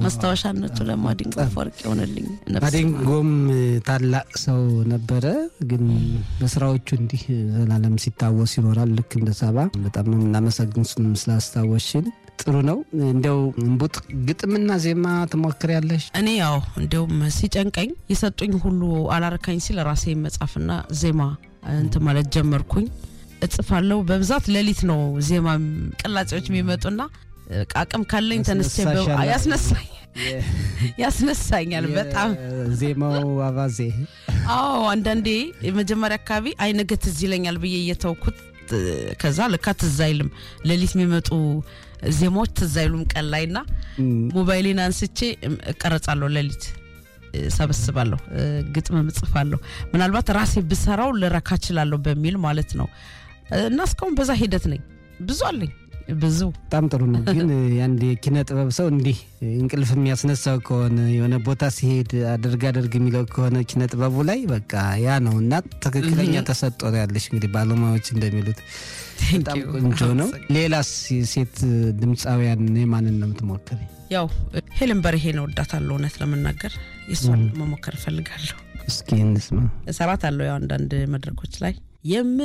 ማስታወሻነቱ ለማዲንጎ አፈወርቅ ይሆንልኝ። ነፍስ ማዲንጎም ታላቅ ሰው ነበረ፣ ግን በስራዎቹ እንዲህ ዘላለም ሲታወስ ይኖራል። ልክ እንደ ሰባ በጣም ነው የምናመሰግን እሱንም ስላስታወስሽን። ጥሩ ነው። እንዲያው እምቡጥ ግጥምና ዜማ ትሞክሪያለሽ? እኔ ያው እንዲያውም ሲጨንቀኝ የሰጡኝ ሁሉ አላረካኝ ሲል ራሴ መጻፍና ዜማ እንትን ማለት ጀመርኩኝ። እጽፋለሁ በብዛት ሌሊት ነው ዜማ ቅላጼዎች የሚመጡና አቅም ካለኝ ተነስቼ በ- ያስነሳሻል? ያስነሳኝ ያስነሳኛል በጣም ዜማው አባዜ አዎ አንዳንዴ የመጀመሪያ አካባቢ አይ ነገ ትዝ ይለኛል ብዬ እየተውኩት እ፣ ከዛ ልካ ትዝ አይልም ሌሊት የሚመጡ ዜማዎች ትዝ አይሉም ቀን ላይ ና ሞባይሌን አንስቼ እም፣ እቀረጻለሁ ሌሊት እ፣ ሰበስባለሁ እ፣ ግጥምም እጽፋለሁ ምናልባት ራሴ ብሰራው ልረካ እችላለሁ በሚል ማለት ነው እ፣ እና እስካሁን በዛ ሂደት ነኝ ብዙ አለኝ ብዙ በጣም ጥሩ ነው። ግን የአንድ የኪነ ጥበብ ሰው እንዲህ እንቅልፍ የሚያስነሳው ከሆነ የሆነ ቦታ ሲሄድ አድርግ አድርግ የሚለው ከሆነ ኪነ ጥበቡ ላይ በቃ ያ ነው እና ትክክለኛ ተሰጥኦ ነው ያለሽ። እንግዲህ ባለሙያዎች እንደሚሉት በጣም you። ቆንጆ ነው። ሌላስ ሴት ድምፃውያን የማንን ነው የምትሞክሪ? ያው ሄለን በርሄን እወዳታለሁ እውነት ለመናገር የእሷን መሞከር እፈልጋለሁ እስኪ እንስማ። እሰራት አለው ያው አንዳንድ መድረኮች ላይ የም